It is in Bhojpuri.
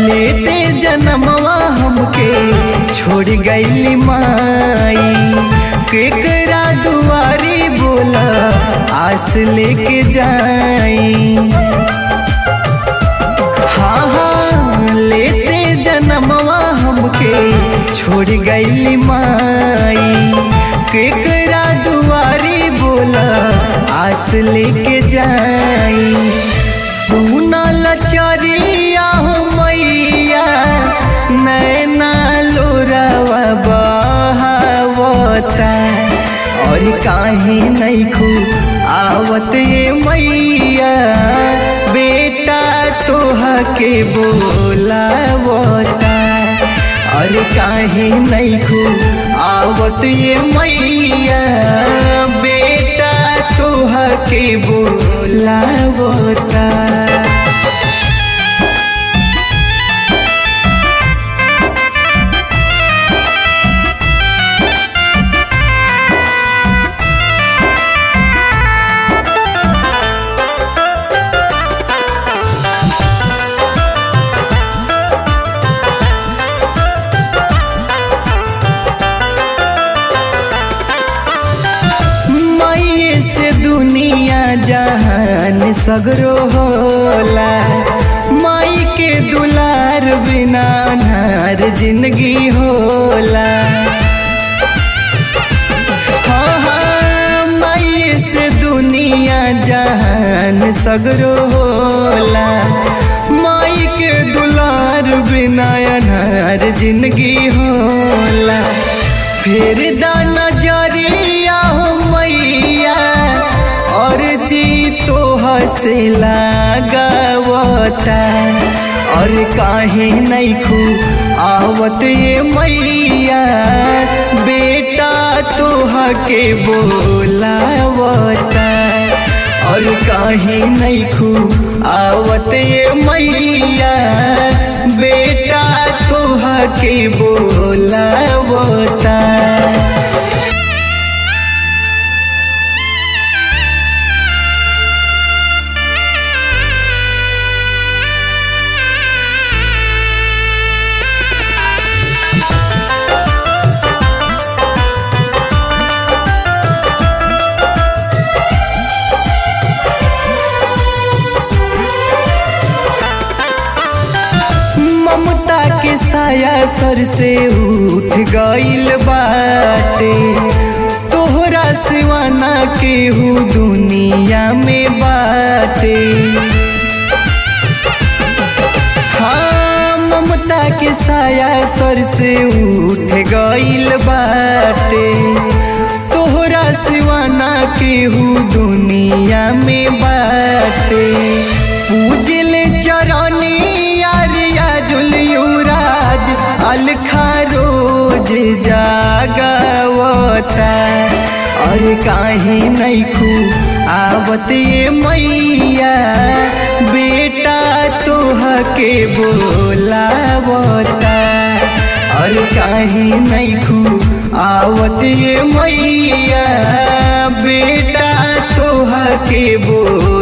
लेते जन्मवा हमके छोड़ गईली माई केकरा दुआरी बोला आस लेके जाई हाँ हाँ लेते जन्मवा हमके छोड़ गईली माई केकरा दुआरी बोला आस लेके जाई सुना लचरिया हो मैया नैना लोरावा बहावता और काहे नहीं खू आवत ये मैया बेटा तोहा के बोलावता और काहे नहीं खू आवत ये मैया बेटा तोहा के बोलावता मैये से दुनिया जहान सगरो होला माई के दुलार बिना नार जिंदगी होला हाँ हाँ मैये से दुनिया जहान सगरो होला माई के दुलार बिना अनार जिंदगी होला फिर दाना जरिया हो मैया और जी तो हसे लागवता और काहे नहीं खू आवत ये मैया बेटा तोहा के बोलावता और काहे नहीं खू आवत ये मैया बेटा तोहा के बोलावता ममता के साया सर से उठ गईल बाटे तोहरा सिवाना केहू दुनिया में बाटे हाँ ममता के साया सर से उठ गईल बाटे तोहरा सिवाना केहू दुनिया में बाटे पूजल चरनी यारिया जुलियुराज अलखा रोज जागवता और काहे नहीं खू आवत ये मैया बेटा तोहा के बोलावता और काहे नहीं खू आवत ये मैया बेटा तोहा के बोल